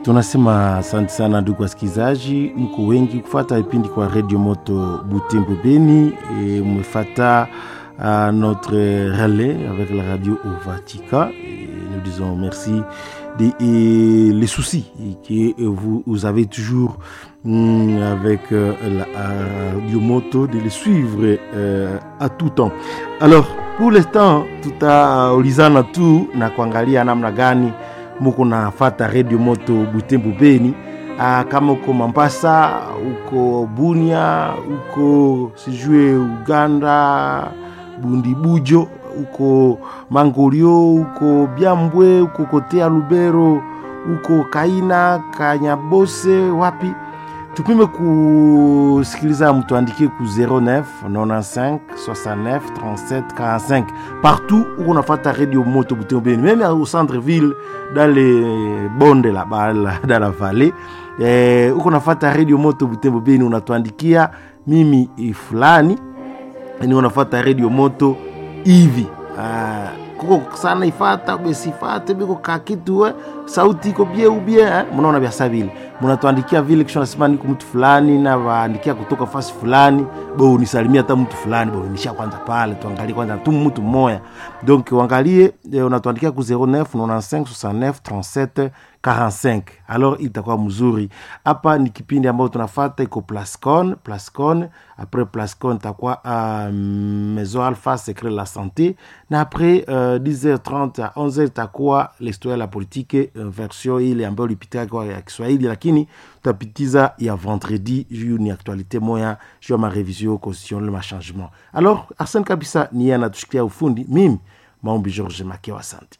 tunasema asante sana ndugu wasikilizaji, mko wengi kufata vipindi kwa Radio Moto Butembo Beni. Et mmefata uh, notre relais avec la radio au Vatican. Et nous disons merci des et les soucis que vous, vous avez toujours mm, avec euh, la radio Moto de les suivre euh, à tout temps. Alors pour l'instant tutaulizana tu na kuangalia namna gani muko nafata Radio Moto Butembo Beni. Ah, kama uko Mambasa, uko Bunia, uko sijue Uganda, Bundibujo, uko Mangolio, uko Byambwe, uko Kotea Lubero, uko Kaina, Kanyabose, wapi tupime kusikiliza, mtuandikie ku 09 95 69 37 45 partout où on a fait radio moto Butembo Beni, même au centre-ville, dans les bondes là-bas, dans la vallée eh, uko nafata radio moto Butembo Beni, unatuandikia mimi fulani ni unafata radio moto hivi ah, kuko sana ifata besifate biko kakitu we sauti iko bie ubie eh? mnaona biasa vile mnatuandikia vile kisha nasema niko mtu fulani na waandikia kutoka fasi fulani bo unisalimia hata mtu fulani bo nisha kwanza pale tuangalie kwanza tu mtu mmoja donc uangalie eh, unatuandikia ku 09 95 69 37 45 alors itakuwa mzuri hapa ni kipindi ambayo tunafata iko plascon plascon après plascon itakuwa uh, maison alpha secret la santé na après uh, 10h30 à 11h itakuwa l'histoire ya la politique uh, version ile ambayo lipitia kwa ya kiswahili lakini tutapitiza ya vendredi juu ni actualité moya juu ya marevision constitutionnel ma changement alors arsene kabisa ni yeye anatushikia ufundi mimi maombi george makewa asante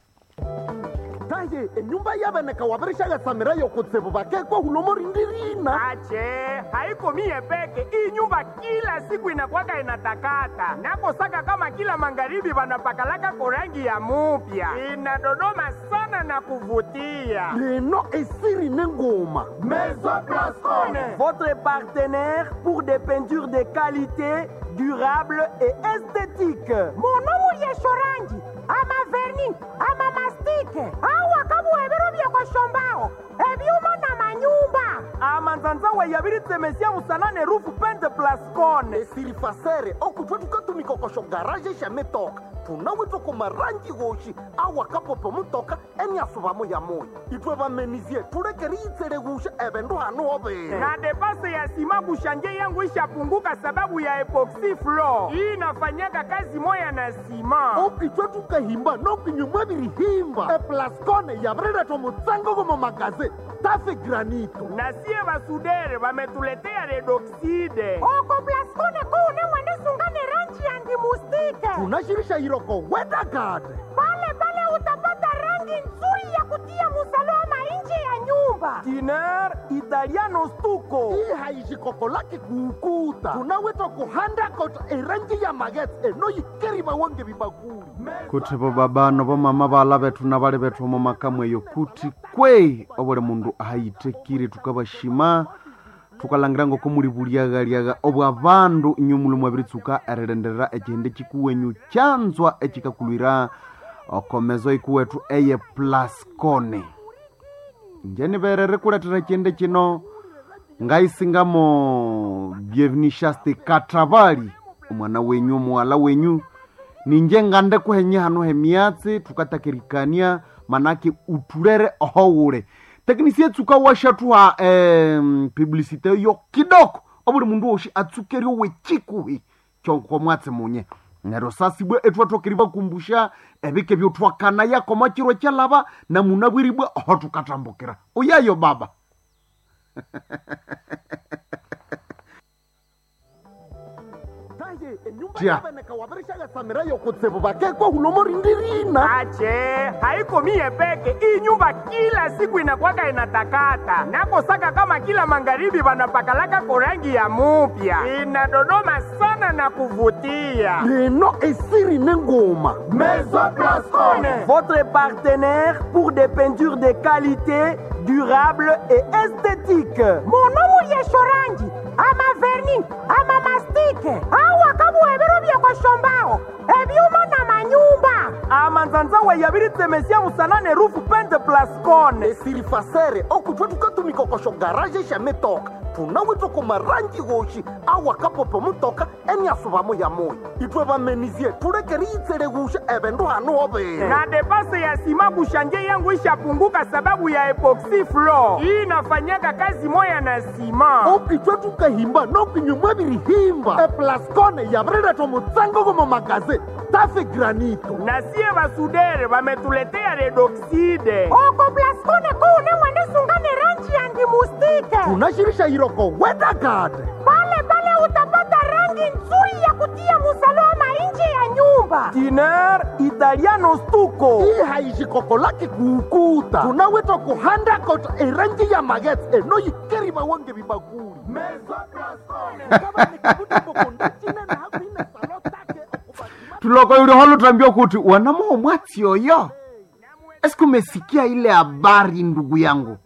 taye enyumba yabeneka wabereshaga samira yokutsibu bakekwa hulomo rindirina ache haiko mie peke hii nyumba kila siku inakwaka inatakata nakosaka kama kila magharibi wanapakalaka korangi ya mupya inadodoma sana na kuvutia leno esiri nengoma Maison Blascone. Votre partenaire pour des peintures de qualité, durable et esthétique. munomu yeshorangi ama verni ama mastike awa kabuhebero byekoshombaho ebyuma na manyumba amanzanzawe yabiritsemesia musanane rufu pente plascone esiri fasere okutwa tukatumikokosho garaje shametoka tunawitwa kumarangi goshi awa kapopo mutoka eniasubamo ya moyo itwe bamenizie tulekeri itsele gusha ebendu hanu obere na depase ya sima kushanje yangu ishapunguka sababu ya epoxy floor hii inafanyaka kazi moya na sima okitwe tukahimba nokinyumwa birihimba eplascone yabireretwa mutsango gomo magaze tafe granito na sie basudere bametuletea redoxide oko plaskone kuune mwenisungane rangi ya ndimustike tunashirisha iroko wedagade pale pale utapata rangi nzuri ya kutia musalama nje ya nyumba tiner italiano stuko hii haishikoko lake kuukuta tunawitwa kuhanda kota erangi ya magetse enoyikeri bawange bibakuli kuti bo babano bomama bala bethu na bali bethu omo makamwe eyo kuti kwe obuli mundu ahayitekire tukabashima tukalangira ngoko muli bulyaghalyaga obwa bandu inyumulu mwabiritsuka erilenderera ekihindi kikuwenyu kyanzwa ekikakulwira okomezo ikuwethu eye plascone njeni berere kuletera ekihindi kino ngaisingamo byevinishaste katabali omwana wenyu omuwala wenyu ninje ngande kuhenye hano hemiatsi tukatakirikania manake utulere ohowule teknisia tsuka washathuha em, publicite yo kidoko obuli mundu woshi atsukerio wechikuhi chonko mwatsi munye nero sasibwe ethuathokeri bakumbusha ebike byothwakana yakoma chirwe kyalaba na muna bwiribwe oho tukatambukira uyayo baba taye enyumba Tia. yabeneka wabereshaga samira yokutsibu bakekwa hulomo rindirina ache haiko mie peke hii nyumba kila siku inakwaka inatakata nakosaka kama kila magharibi wanapakalaka korangi ya mupya inadodoma sana na kuvutia leno esiri nengoma Maison Blascone. Votre partenaire pour des peintures de qualité, durable et esthétique. munomu yeshorangi ama verni ama mastike awa kabuhebero byekoshombaho ebyuma na manyumba amanzanzawe yabiritsemesia busanane rufu pente plascone esirifasere okutwa tukatumikokosho garaje shametoka tunawitwa kumarangi goshi awakapopo mutoka eniasuvamo ya moyo itwe vamenizie tulekeri itsele gusha evendu hanu overe na depase ya sima kushanje yangu ishapunguka sababu ya epoxy floor hii inafanyaka kazi moya na sima okitwe tukahimba nokinyumwa virihimba eplascone yavireletwa mutsango gomo magaze tafe granito na sie basudere bametuletea redoxide oko plaskone kuune mwenisungane ranji ya ndimustike tunashirisha iroko wedagade pale pale utapata rangi nzuri ya kutia musalama nje ya nyumba tiner italiano stuko hii haishikoko lake kuukuta tunawitwa kuhanda kota erangi ya magetse enoyikeri mawonge vibakuli tuloko yuliholo tambia kuti wanamoo mwatsi oyo esiku umesikia ile habari ndugu yangu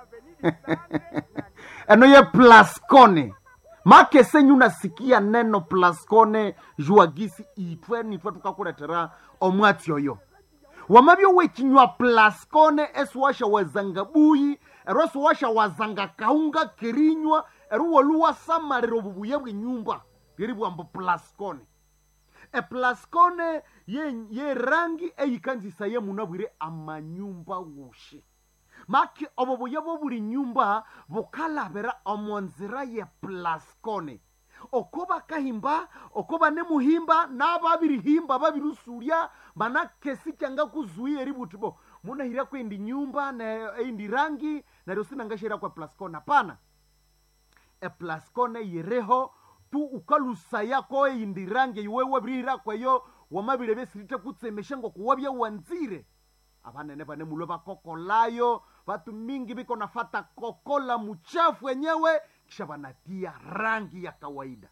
eno ye plascone make senyu unasikia neno plascone juagisi itwe nitwe tukakuletera omwatsi oyo wamavyo wechinywa plascone esiwasha wazanga buyi ero esiwasha wazanga kaunga kirinywa ero woluwasamalira obubuya bwenyumba liri bwambo plascone eplascone ye, ye rangi eyikanzisa ye munabwire amanyumba wushi maki obo buya bwo buli nyumba bukalabira omonzira ye plascone oko bakahimba oko banemuhimba n'ababirihimba babirusurya manakesi kyanga kuzuia eri buti bo munahira kwendi nyumba na eindi rangi naryo sinangashira kwa plascone hapana eplascone yireho tu ukalusaya ko eindi rangi iwewe birihira kwayo wamabire besirite kutsemesha ngo kuwabya wanzire abanene bane mulwe bakokolayo batu mingi biko nafata kokola muchafu wenyewe kisha banatia rangi ya kawaida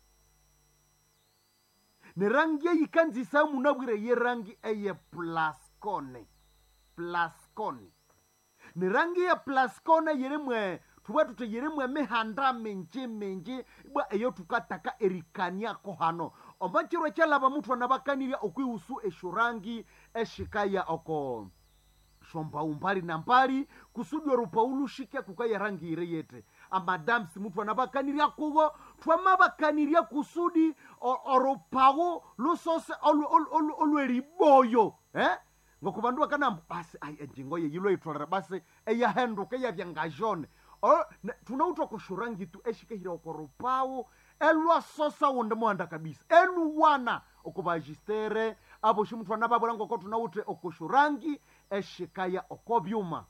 ni rangi eyikanzisa munabwire ye rangi eye plascone plascone ni rangi ya plascone yirimwe tuba tute yirimwe mihanda minji minji bwa eyo tukataka erikaniako hano omachirwe kyalaba muthu anabakanirya okwihusu esho rangi eshikaya oko shomba umbali na mbali kusudi orupaulushike kukaya rangi ire yete amadamsi muthu anabakanirya kuwo twamabakanirya kusudi o- orupawu lusose olu- olu- olu- olweriboyo eh? ngokubandu bakana basi ai enjingo ye yilo itolera basi eyahenduka eyavyangajone tunautwa kushurangi tu eshikehira okorupawu elwasosa wonde muhanda kabisa eluwana okubajistere abo shimuthu anababwera ngoko tunaute okushurangi eshikaya okobyuma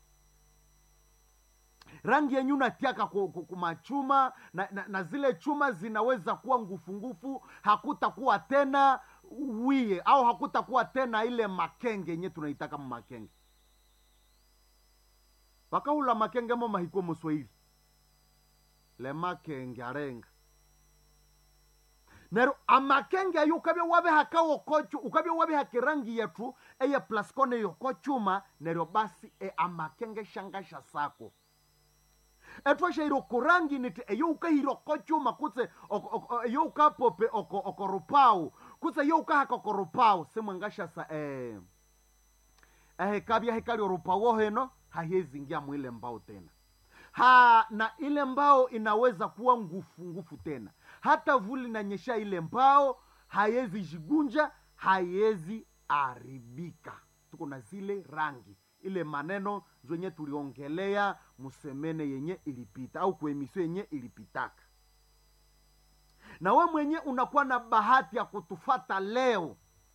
rangi yenyu natiaka ku- ku- kumachuma na, na, na zile chuma zinaweza kuwa ngufungufu hakutakuwa tena wie au hakutakuwa tena ile makenge yenye tunaitaka mumakenge wakahula makenge mo mahiko muswahili le makenge arenga nero amakenge ayo ukabya wabihaka wokochu ukabya wabihaka rangi yetu eye plascone yokochuma neryo basi e amakenge shangasha sako etwashaire okurangi niti eyo ukahira okochuma kutse oko- oko- eyo ukapope oko- okorupau kutse eyo ukahaka okorupau simwangashasa eh, ehekabya hekali orupau heno hahezingia mwile mbao tena ha na ile mbao inaweza kuwa ngufu ngufu tena hata vuli nanyesha ile mbao haiwezi jigunja haiwezi aribika tuko na zile rangi ile maneno zenye tuliongelea musemene yenye ilipita au kuemisio yenye ilipitaka na we mwenye unakuwa na bahati ya kutufata leo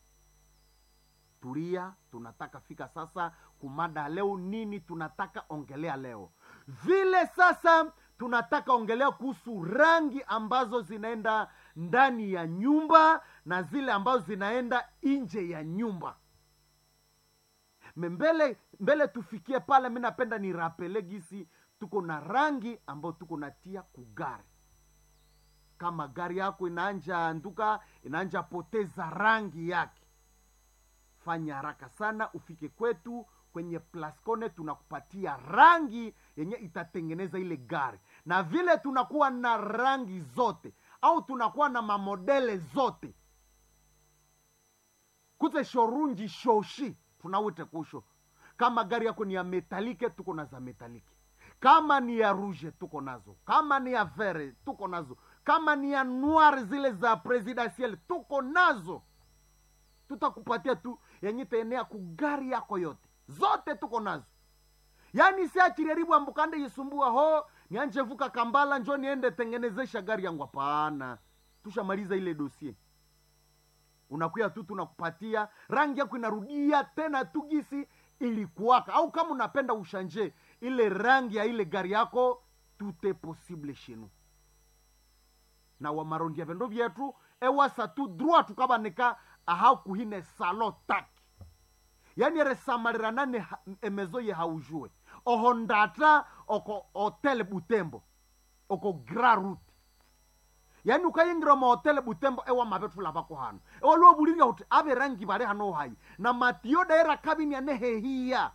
tulia tunataka fika sasa kumada leo nini tunataka ongelea leo vile sasa tunataka ongelea kuhusu rangi ambazo zinaenda ndani ya nyumba na zile ambazo zinaenda nje ya nyumba Me mbele mbele tufikie pale mi napenda nirapele gisi tuko na rangi ambayo tuko natia kugari kama gari yako inaanja nduka inaanja poteza rangi yake fanya haraka sana ufike kwetu kwenye plascone tunakupatia rangi yenye itatengeneza ile gari na vile tunakuwa na rangi zote au tunakuwa na mamodele zote kutse shorunji shoshi tunawite kusho kama gari yako ni ya metalike tuko na za metalike kama ni ya rouge tuko nazo kama ni ya vere tuko nazo kama ni ya noir zile za presidentiel tuko nazo tutakupatia tu yenye taenea kugari yako yote zote tuko nazo yaani siachiriaribu ambukande yisumbua ho nianje vuka kambala njo niende tengenezesha gari yangu hapana tushamaliza ile dosie unakuya tu tunakupatia rangi yako inarudia tena tu gisi ilikuwaka au kama unapenda ushanje ile rangi ya ile gari yako tute possible shenu na wamarondia vendo vyetu ewasa tu droit tukabanika aha kuhine salo taki yani eresamaliranane ha- emezo ye haujue oho ndata oko hotel butembo oko gra route yani ukayingira mahotele butembo ewa mavetu lavako hano ewaliwo buliria kuti ave rangi vali hano hayi na matiyo daira kabini ane hehiya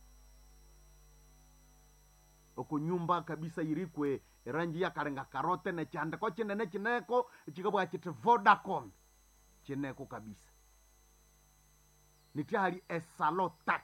oko nyumba kabisa irikwe rangi yakalenga karote nechandiko chinene chineko chikabwa chiti vodacom chineko kabisa nitihali esalo taki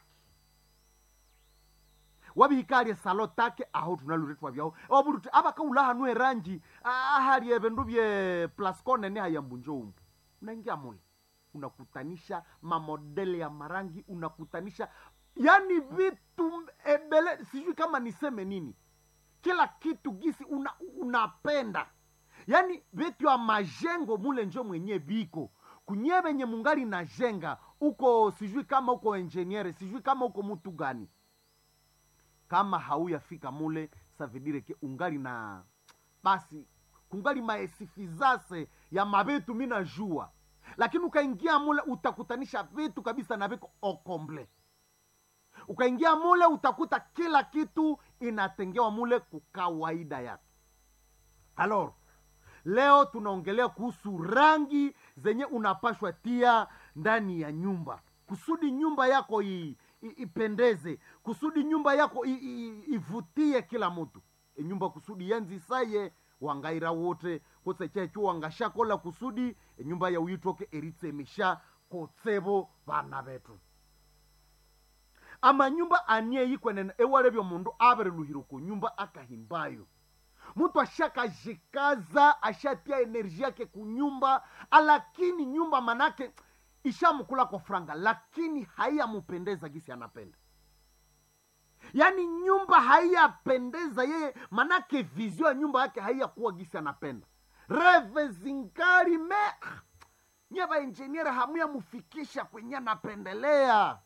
wabihikali esalo take aho tunaluretwa vyaho waburuti abakaula hanu erangi ahali evindu vye plascone ni hayambunjo umu unaingia mule unakutanisha mamodele ya marangi unakutanisha yani vitu ebele sijui kama niseme nini kila kitu gisi una, unapenda yaani vitu ya majengo mule njo mwenye viko kunye venye mungali na jenga uko sijui kama uko enjeniere sijui kama uko mutu gani kama hauyafika mule savidireke ungali na basi kungali maesifizase ya mavitu mina jua lakini ukaingia mule utakutanisha vitu kabisa na viko okomble ukaingia mule utakuta kila kitu inatengewa mule kukawaida yake alor leo tunaongelea kuhusu rangi zenye unapashwa tia ndani ya nyumba kusudi nyumba yako i, i, ipendeze kusudi nyumba yako i, i, ivutie kila mtu e nyumba kusudi yanzisaye wangaira wote kose chechu wangashakola kusudi e nyumba ya uyitoke eritsemisha kotsebo vana vetu amanyumba anieyikwenene ewalevyo mundu avereluhire ku nyumba akahimbayo mtu ashakajikaza ashatia enerji yake kunyumba lakini nyumba manake ishamkula kwa franga lakini haiyamupendeza gisi anapenda yaani nyumba haiyapendeza yeye manake vizio ya nyumba yake haiyakuwa gisi anapenda reve zingari me nye vainjeniere hamuyamufikisha kwenye anapendelea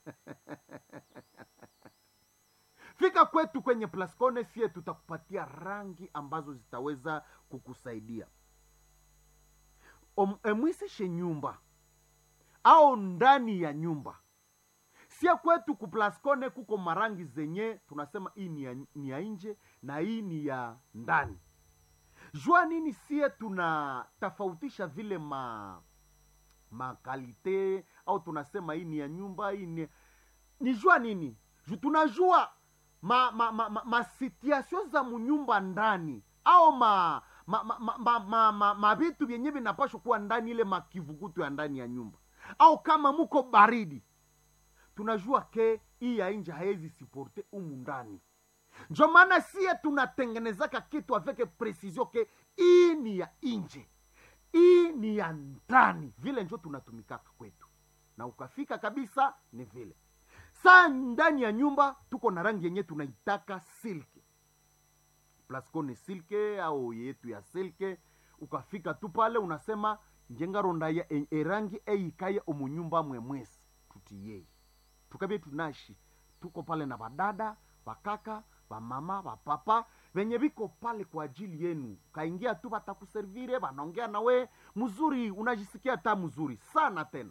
fika kwetu kwenye plascone sie tutakupatia rangi ambazo zitaweza kukusaidia Om- emwisishe nyumba au ndani ya nyumba sie kwetu kuplascone kuko marangi zenye tunasema hii ni ya, ni ya nje na hii ni ya ndani jua nini sie tunatofautisha vile ma makalite au tunasema hii ni ya nyumba hii ni ni jua nini Ju- tunajua ma, ma, ma, ma, ma situation za munyumba ndani au ma ma, ma, ma, ma, ma, ma, ma vitu vyenye vinapashwa kuwa ndani ile makivukutu ya ndani ya nyumba au kama muko baridi tunajua ke hii ya nje haezi siporte umu ndani njo maana sie tunatengenezaka kitu aveke precision ke hii ni ya nje hii ni ya ndani vile njo tunatumikaka kwetu na ukafika kabisa ni vile saa ndani ya nyumba tuko na rangi yenye tunaitaka silke plasco ni silke au yetu ya silke ukafika tu pale unasema njengarondaya e- erangi eikaye omunyumba mwemwesi tutiyei tukavye tunashi tuko pale na vadada vakaka vamama vapapa venye viko pale kwa ajili yenu kaingia tu vatakuservire vanaongea nawe mzuri unajisikia ta mzuri sana tena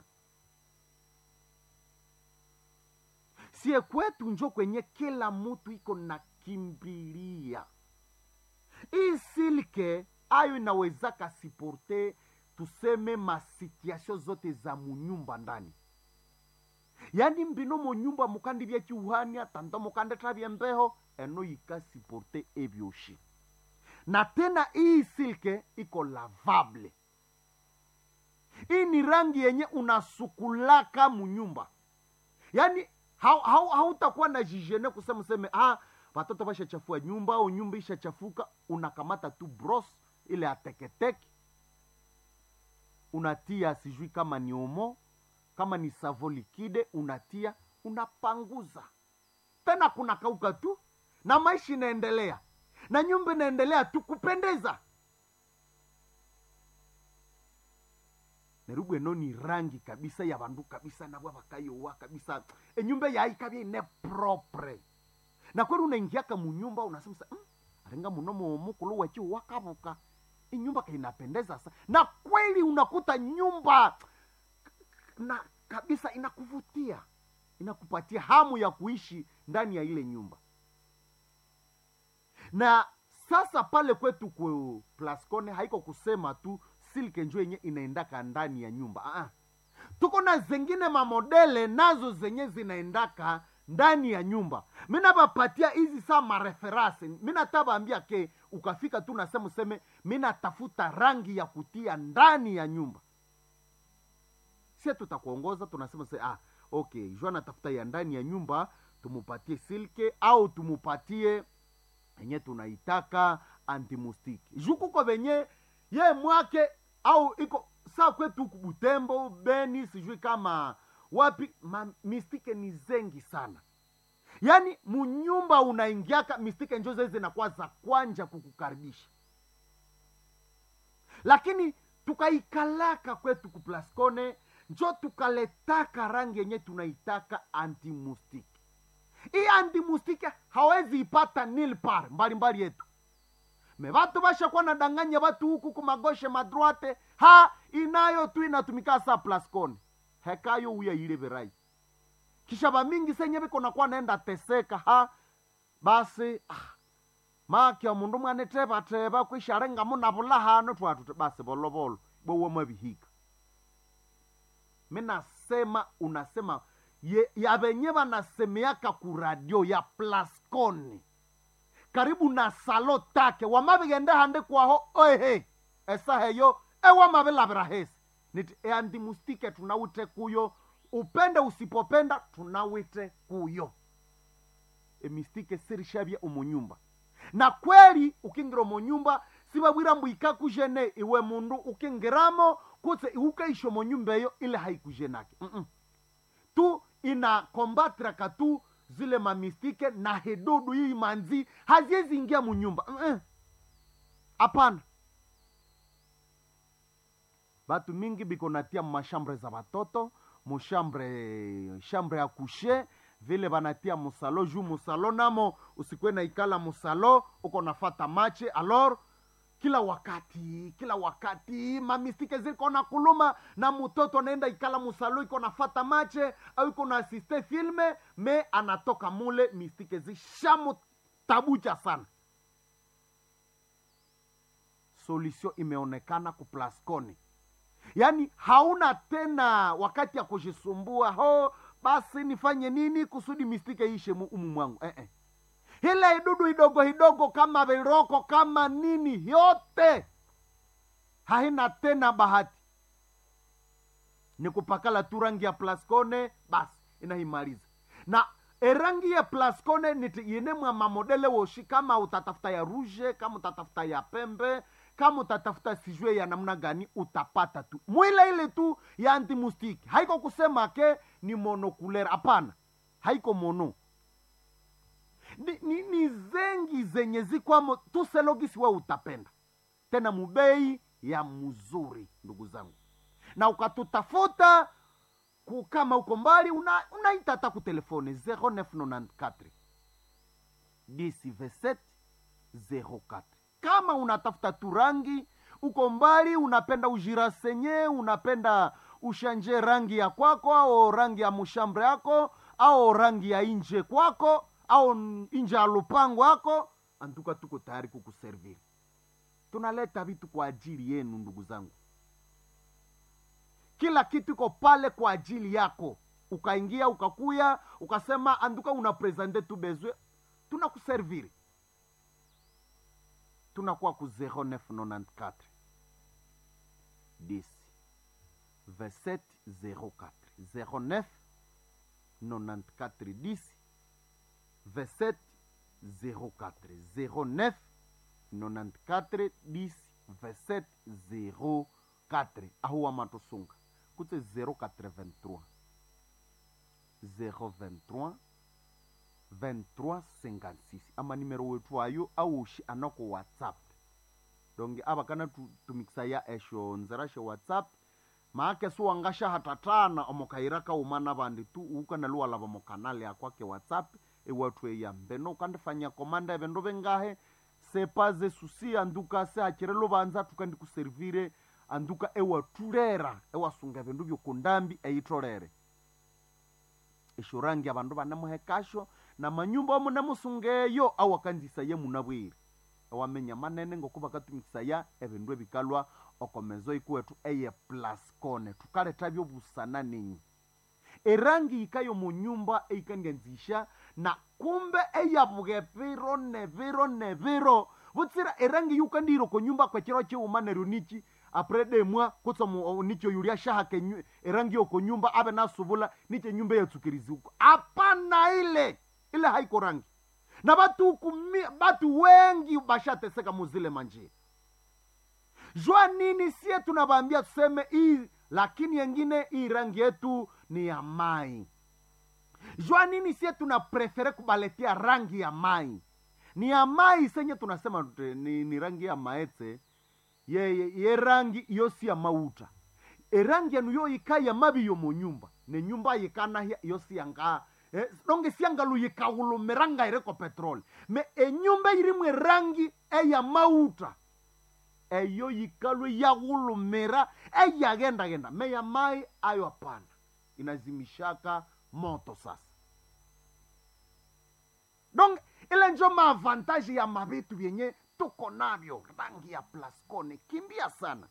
sie kwetu njo kwenye kila mutu iko na kimbilia hii silke ayo inawezaka siporte tuseme masituasio zote za munyumba ndani yani mbino munyumba mukandi vyechiuhania tando mukande travye mbeho eno yikasiporte evyoshi na tena hii silke iko lavable hii ni rangi yenye unasukulaka munyumba yaani hautakuwa hau, hautakuwa na jijene kusema useme ah, watoto washachafua nyumba au nyumba ishachafuka unakamata tu bros ile ateketeke unatia sijui kama ni omo kama ni savo likide unatia unapanguza tena kuna kauka tu na maisha inaendelea na nyumba inaendelea tu kupendeza nerubu eno ni rangi kabisa ya bandu kabisa nabwa bakayowa kabisa enyumba yaikabya ine propre na kweli unaingiaka munyumba unasema sa mm, arenga munomo mukulu wachi wakabuka inyumba kainapendeza sa na kweli unakuta nyumba na kabisa inakuvutia inakupatia hamu ya kuishi ndani ya ile nyumba na sasa pale kwetu ku plascone haiko kusema tu silke njo yenye inaendaka ndani ya nyumba Aa. tuko na zengine mamodele nazo zenye zinaendaka ndani ya nyumba minabapatia hizi saa mareferase minatabaambia ke ukafika tu nasema useme minatafuta rangi ya kutia ndani ya nyumba sie tutakuongoza tunasema se ah, okay jo anatafuta ya ndani ya nyumba tumupatie silke au tumupatie yenye tunaitaka antimustiki jukuko venye ye mwake au iko saa kwetu huku butembo beni sijui kama wapi ma, mistike ni zengi sana yaani munyumba unaingiaka mistike njo zee zinakuwa za kwanja kukukaribisha lakini tukaikalaka kwetu kuplascone njo tukaletaka rangi yenye tunaitaka antimustiki hii antimustiki hawezi ipata nilpar mbalimbali yetu me vatu vashakuwa nadanganya vatu huku kumagoshe madroite ha inayo tu inatumika sa plascone hekayo uya ile verai kisha vamingi senye viko nakuwa naenda teseka ha basi ah, makya mundu mwanetevateva kwisharenga munavula hano twatute basi volovolo bowo mavihika minasema unasema ye, ya venye vanasemeaka kuradio ya plascone karibu na salo take wamavigende hande kwaho oehe esaheyo ewamavilavira hesi niti eandimustike tunawite kuyo upende usipopenda tunawite kuyo emistike sirishavya omunyumba na kweli ukingira omunyumba sivavwira mbu ikakujene iwe mundu ukingiramo kutse iukaisha omunyumba eyo ile haikujenake Mm-mm. tu inakombatraka tu zile mamistike na hedudu hii manzi haziwezi ingia munyumba hapana batu mingi biko natia mashambre za batoto mushambre shambre ya kushe vile banatia musalo juu musalo namo usikwe na ikala musalo uko nafata mache alor kila wakati kila wakati mamistike ziko na kuluma na mtoto anaenda ikala musalo iko nafata mache au iko na asiste filme me anatoka mule mistike zishamutabucha sana solution imeonekana kuplasconi yaani hauna tena wakati ya kujisumbua ho basi nifanye nini kusudi mistike ishe mu- umu mwangu eh, eh. ile idudu idogo idogo kama viroko kama nini yote haina tena bahati ni kupakala tu rangi ya plascone basi inaimaliza na erangi ya plascone niti mwa mamodele woshi kama utatafuta ya ruje kama utatafuta ya pembe kama utatafuta sijue ya namna gani utapata tu mwile ile tu ya antimustiki haiko kusema ke ni monokulera hapana haiko mono ni, ni, ni zengi zenye zikwamo tuselogisi we utapenda tena mubei ya mzuri ndugu zangu na ukatutafuta ku- kama uko mbali una- unaita hata ku telefone 0994 10 04 kama unatafuta tu rangi uko mbali unapenda ujirasenye unapenda ushanje rangi ya kwako au rangi ya mushambre yako au rangi ya inje kwako au n- inje ya lupango yako antuka tuko tayari kukuserviri tunaleta vitu kwa ajili yenu ndugu zangu kila kitu iko pale kwa ajili yako ukaingia ukakuya ukasema anduka una presente tu bezwe tunakuserviri tunakuwa ku 0994 10 27 04 09 94 10 27 04 09 94 10 27 04 aho wa matosunga kutse 083 023 2356 ama nimero wetu ayo aushi anako whatsapp donge ava kana tu- tumikisa ya esho nzera she whatsapp maake suwangasha hatatana omokaira kaumana vandi tu ukana luwalava mokanali akwake whatsapp ewatu eyambeno ukandifanya komanda evendo vengahe sepaze susi anduka se hachere lovanza tukandikuservire anduka ewatulera ewasunga vindu vyokundambi eitolere eshurangi avandu vanemuhekasho na manyumba omunemusungeyo awakanzisa ye munabwire ewamenya manene ngoku vakatumikisa ya evindu evikalwa okomezo ikuwetu eye plascone tukaleta vyovusana ninyi erangi ikayo munyumba eikandianzisha na kumbe eyavuge viro ne viro ne viro vutsira erangi yukandiro konyumba kwechiro chiuma neryo nichi apredemwa kutsa mu- nicho yulia shahake nyu- erangi yoko nyumba ave nasuvula niche nyumba yatsukirizi huko hapana ile ile haiko rangi na batu kumi, batu wengi bashateseka muzile manjia jua nini sie tunavaambia tuseme hii lakini yengine hii rangi yetu ni ya mai jua nini sie tuna prefere kubaletia rangi ya mai ni ya mai senye tunasema tute- ni, ni rangi ya maetse ye, ye, ye rangi iyo si ya mauta erangi yanu yo yika ya mabi yo mu nyumba ne nyumba yikana hia iyo si yanga eh, donge siangalu yikahulumiranga ireko petroli me enyumba irimu erangi eya mauta eyo yikalwe yaghulumira eyaghendagenda meya mai ayo hapana inazimishaka moto sasa donc ile njo maavantaji ya mavitu vyenye tuko navyo rangi ya plascone kimbia sana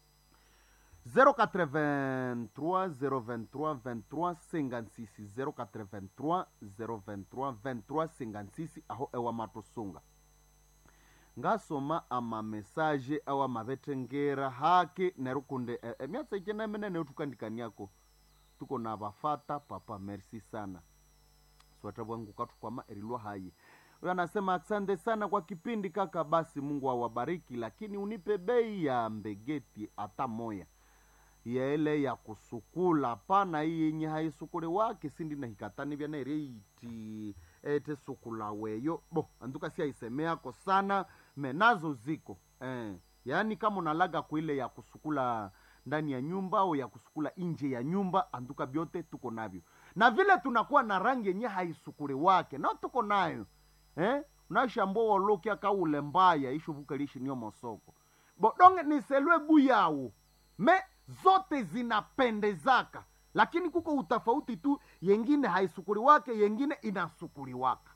083 023 23 56 083 023 23 56 aho ewa matosunga ngasoma amamesaje awa mavetengera hake nerukunde e, emyatsa ichenemenene utukandikaniako tuko na vafata papa merci sana swata bwangu katukwama erilwa hayi huyo anasema asante sana kwa kipindi kaka basi mungu awabariki lakini unipe bei ya mbegeti hata moya ya ile ya kusukula pana hii yenye haisukuli wake sindi na hikatani vyana ireiti ete sukula weyo bo anduka si aisemeako sana menazo ziko eh. yaani kama unalaga kuile ya kusukula ndani ya nyumba au ya kusukula nje ya nyumba anduka vyote tuko navyo na vile tunakuwa na rangi yenye haisukuli wake nao tuko nayo eh? unashambua wolokia kaule mbaya ishuvukalishi niyo mosoko bodonge niselwe buyawu me zote zinapendezaka lakini kuko utafauti tu yengine haisukuli wake yengine inasukuli waka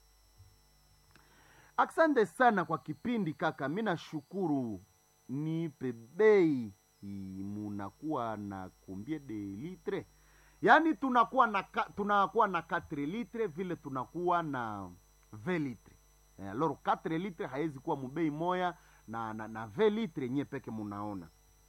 asante sana kwa kipindi kaka mi nashukuru nipe bei i- munakuwa na kumbie de litre yaani tunakuwa na ka, tunakuwa na 4 litre vile tunakuwa na 20 litre eh, aloro 4 litre haiwezi kuwa mubei moya na na, na 20 litre nye peke munaona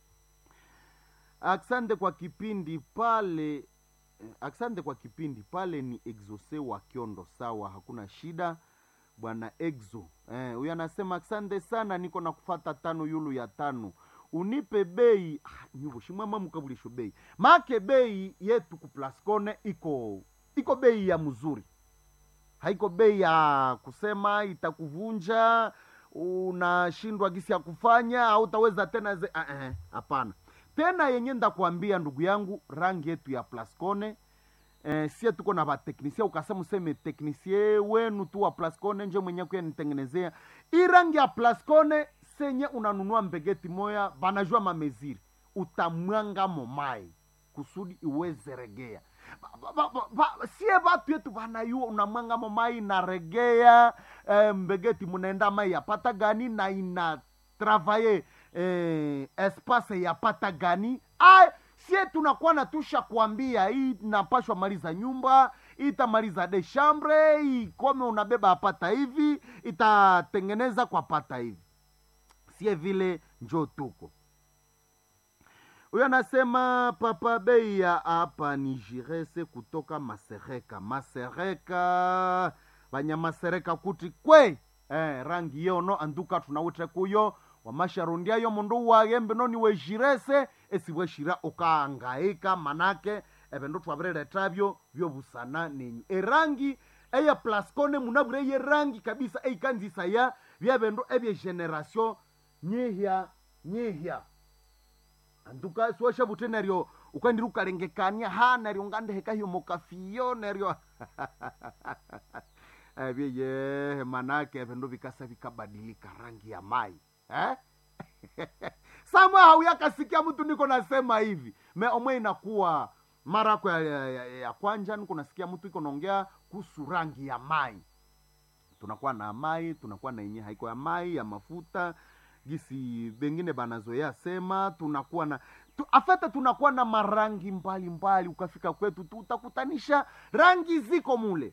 asante kwa kipindi pale eh, asante kwa kipindi pale ni exose wa kiondo sawa hakuna shida bwana exo eh, huyo anasema asante sana niko na kufata tano yulu ya tano unipe bei ah, nyuvo shimwama mukabulisho bei make bei yetu kuplascone iko iko bei ya mzuri haiko bei ya kusema itakuvunja unashindwa gisi ya kufanya hautaweza tena ze ah, eh, hapana tena yenye ndakuambia ndugu yangu rangi yetu ya plascone eh, sie tuko na vateknisie ukasema useme teknisie wenu tu wa plascone nje mwenye kuyanitengenezea hii rangi ya plascone senye unanunua mbegeti moya vanajua mameziri utamwanga momai kusudi iweze regea Ba- ba- ba- ba- sie vatu yetu vanayua unamwanga momai inaregea eh, mbegeti munaenda mai yapata gani na ina travaye eh, espace yapata gani Ay, sie tunakuwa natusha kuambia hii napashwa maliza nyumba itamaliza de chambre ikome unabeba apata hivi itatengeneza kwa pata hivi sie vile njo tuko huyo anasema papa bei ya hapa ni jirese kutoka masereka masereka vanyamasereka kuti kwe eh, rangi yono anduka tunawite kuyo wamasharundiayo mundu wagembe noni wejirese esiweshira ukaangaika manake evindu twavireretavyo vyovusana nenyu erangi eya plascone munavure ye rangi kabisa eikanzisa ya vyavindu evyegeneration nyihya nyihya anduka siwasha vute neryo ukandiri ukalengekania ha neryo ngandeheka hiyo mokafiyo neryo vyeye manake vindu vikasa vikabadilika rangi ya mai eh? samwe hauyakasikia mtu niko nasema hivi me omwe inakuwa mara yako ya, ya, ya, ya kwanja niko nasikia mtu iko naongea kuhusu rangi ya mai tunakuwa na mai tunakuwa na yenye haiko ya mai ya mafuta gisi bengine banazoea sema tunakuwa na tu, afete tunakuwa na marangi mbalimbali mbali, ukafika kwetu tu utakutanisha rangi ziko mule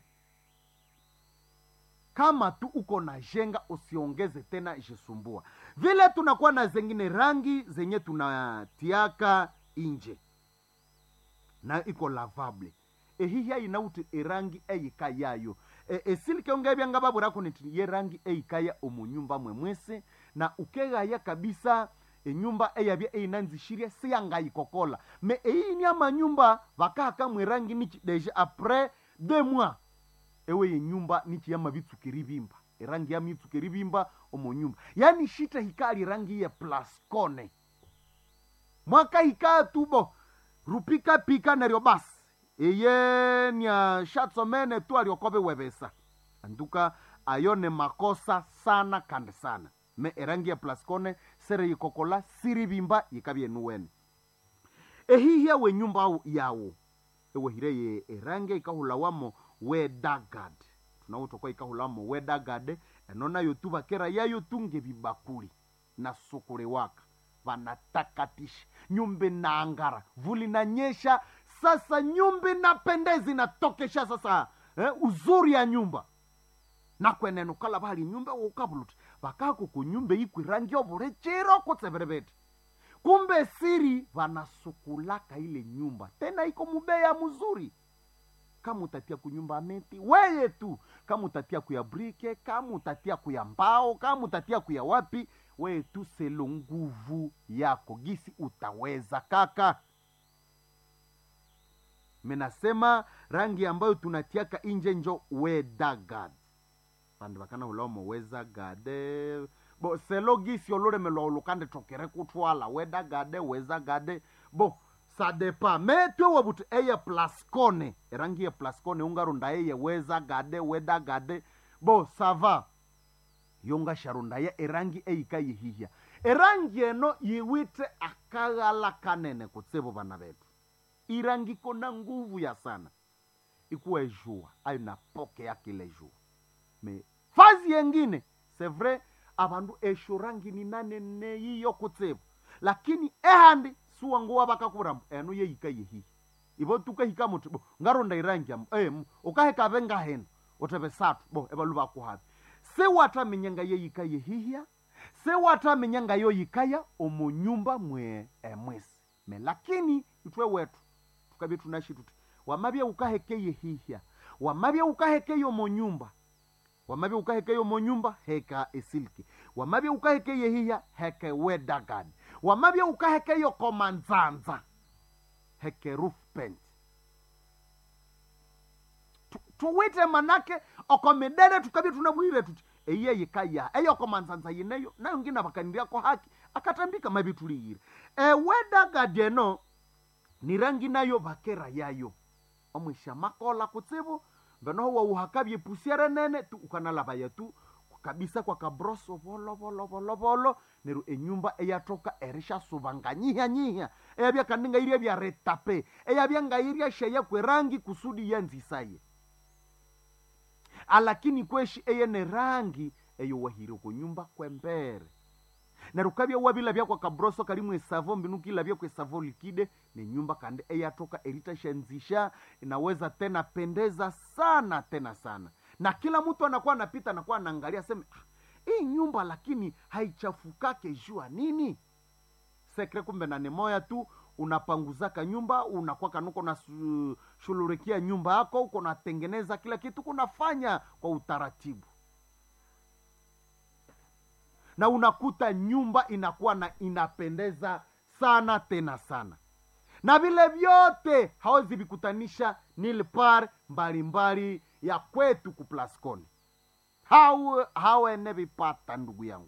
kama tu uko na jenga usiongeze tena ishisumbua vile tunakuwa na zengine rangi zenye tunatiaka inje na iko lavable ehihya inauti erangi eyika yayo e, esilikeonge byanga babwirako niti ye rangi eyikaya omunyumba mwemwese na ukegaya kabisa enyumba eyabya eyinanzishirya siyangayikokola me eyini amanyumba vakahaka mwerangi niki deja apres deux mois ewe yenyumba nichiyama bitsukiri bimba erangi yama itsukiri bimba omunyumba yani shita hikali rangi ya plascone mwaka hikaa tubo rupika pika neryo basi eye nya shatsomene tu aliokobe webesa anduka ayo ne makosa sana kandi sana me erangi ya plascone sere yikokola siri bimba yikabyenuwene ehihya wenyumba yawo ewehire ye erangi ikahulawamo wedagad tunawutokwa ikahulamo wedagad eno nayo tu bakera yayo tunge bibakuli na sukule waka vanatakatisha nyumba inaangara vuli nanyesha sasa nyumba inapendeza inatokesha sasa eh, uzuri ya nyumba nakwenene ukala bali nyumba ukabuluti vakako kunyumba ikwi rangi ovule chiro kutseverevete kumbe siri vanasukulaka ile nyumba tena iko mubeya mzuri kama utatia kunyumba meti weye tu kama utatia kuya brike kama utatia kuya mbao kama utatia kuya wapi weye tu selo nguvu yako gisi utaweza kaka menasema rangi ambayo tunatiaka inje njo wedagad vandu vakana ulomo wezagade bo selo gisi ololemelwa ulukande tokere kutwala wedagade wezagade bo sadepa metwe wabuti eye plascone erangi ye plascone ungarunda eye wezagade wedagade bo sava yongasharunda ye erangi eyika yihihya erangi eno yiwite akaghala kanene kutsivo vana vetu irangi iko na nguvu ya sana ikuwa ejua ayo na poke yake ile jua me fazi yengine c'est vrai avandu esho rangi ni nanene yiyo kutsivo lakini ehandi suwanguwa vakakurambo eno yeyika yehihi ivo tukahika muti bo ngaronda irangi am em ukahekave ngaheno uteve satu bo evalu vakuhavi sewatamenyanga yeyika yehihya sewatamenyanga yoyikaya omunyumba mwe emwesi me lakini itwe wetu tukavye tunashi tuti wamavye ukaheke yehihya wamavye ukaheke yomunyumba wamavye ukaheke yomunyumba heka esilki wamavye ukaheke yehihya heke wedagad wamavye ukaheke yokomanzanza heke roof paint Tu- tuwite manake okomidere tukavye tunamwire tuti eye yikaya eyokomanzanza yineyo nayo ngina vakaniriako haki akatambika mavi tuliyire ewedagad eno ni rangi nayo vakera yayo omwisha makola kutsivu venoho wauhakavye pusiere nene tu ukanalavaya tu kabisa kwa kabroso volo volo volo volo neru enyumba eyatoka erisha suvanga nyihya nyihya eyavya kaninga irya vya retape eyavya ngairia sheya kwerangi kusudi yanzisaye alakini kweshi eyene rangi eyo wahire kunyumba kwembere neru kavya wavilavya kwa kabroso kalimwe esavo mbinu kilavya kwa esavo likide ni nyumba kandi eyatoka eritashanzisha inaweza tena pendeza sana tena sana na kila mtu anakuwa anapita anakuwa anaangalia seme ah, hii nyumba lakini haichafukake jua nini sekre kumbe na nemoya tu unapanguzaka nyumba unakuwa kanuko na su- shululikia nyumba yako uko natengeneza kila kitu kunafanya kwa utaratibu na unakuta nyumba inakuwa na inapendeza sana tena sana na vile vyote hawezi vikutanisha nilpar mbalimbali ya kwetu kuplasconi hawe hawene vipata ndugu yangu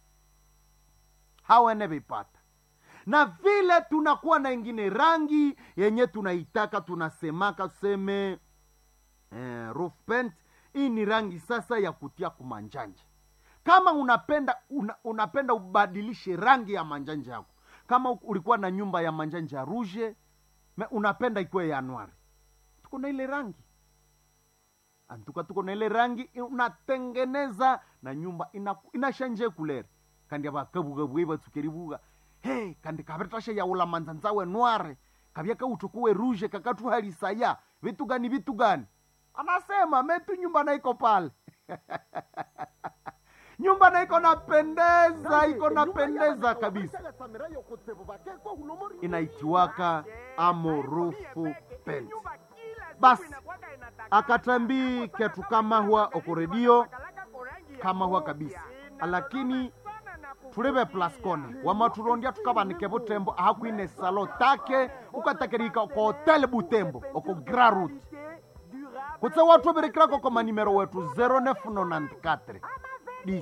hawene vipata na vile tunakuwa na ingine rangi yenye tunaitaka tunasemaka tuseme eh, roof paint hii ni rangi sasa ya kutia kumanjanja kama unapenda una, unapenda ubadilishe rangi ya manjanja yako kama u- ulikuwa na nyumba ya manjanja ruje me unapenda ikuwe ya nwari tuko na ile rangi antuka tuko na ile rangi unatengeneza na nyumba ina- inashanje kulere kandi abakabugabuye batsukeribuga he kandi kabetasha yaula manzanzawe nware kabya kautukuwe ruje kakatuhalisaya vitu gani vitu gani anasema metu nyumba naiko pale nyumba naiko napendeza iko napendeza kabisa inaitiwaka amorufu pent basi akatambi ketu kama huwa okoredio kama huwa kabisa lakini tulebe plaskone wamaturondia tukabanike butembo ahakwine salo take ukatakirika oko hotel butembo oko grarut kutse watu berekirako ko manimero wetu 0994 10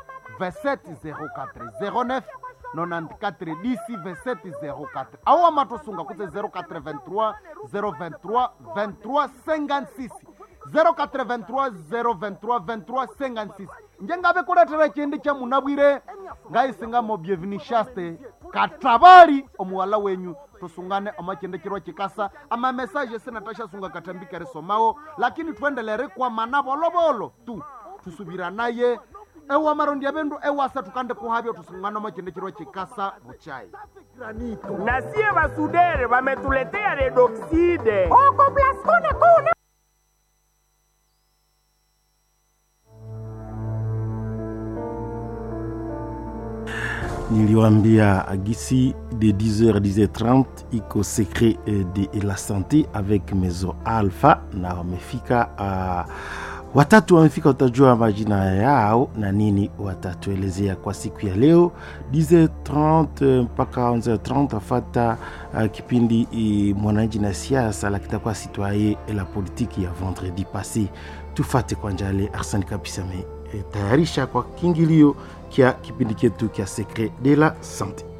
2704 09 94 10 2704 awo amatosunga kutse 083 023 23 56 083 023 23 56 njengabe kuletera chindi cha munabwire ngaisingamo byevinishaste katabali omuwala wenyu tusungane omachendekirwa chikasa amamesaje sinatashasunga katambikere somawo lakini twendelere kwa mana bolobolo tu tusubira naye ewa marondi abendu ewasa tukande kuhavyo tusungane omachendekirwa chikasa buchai na sie basudere bametuletea redoxide oko plaskone kuna niliwambia agisi de 10h 10h30 iko secret eh, de la santé avec mezo alpha na wamefika uh, watatu wamefika utajua majina yao na nini watatuelezea kwa siku ya leo 10h30 mpaka 11h30 afata uh, kipindi uh, mwananchi na siasa la kitakuwa citoyen la politiki ya vendredi passé tufate kwa njale arsani kabisa me eh, tayarisha kwa kiingilio kya kipindi chetu kya secret de la santé